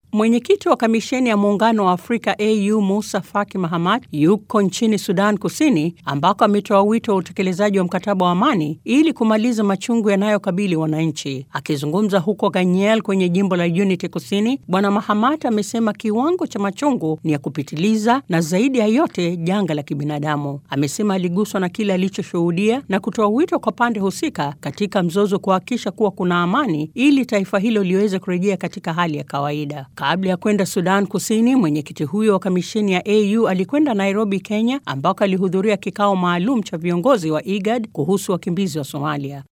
Mwenyekiti wa kamisheni ya muungano wa Afrika AU Musa Faki Mahamat yuko nchini Sudan Kusini ambako ametoa wito wa utekelezaji wa mkataba wa amani ili kumaliza machungu yanayokabili wananchi. Akizungumza huko Ganyel kwenye jimbo la Unity Kusini, Bwana Mahamat amesema kiwango cha machungu ni ya kupitiliza na zaidi ya yote janga la kibinadamu. Amesema aliguswa na kile alichoshuhudia na kutoa wito kwa pande husika katika mzozo kuhakikisha kuwa kuna amani ili taifa hilo liweze kurejea katika hali ya kawaida. Kabla ya kwenda Sudan Kusini, mwenyekiti huyo wa kamisheni ya AU alikwenda Nairobi, Kenya, ambako alihudhuria kikao maalum cha viongozi wa IGAD kuhusu wakimbizi wa Somalia.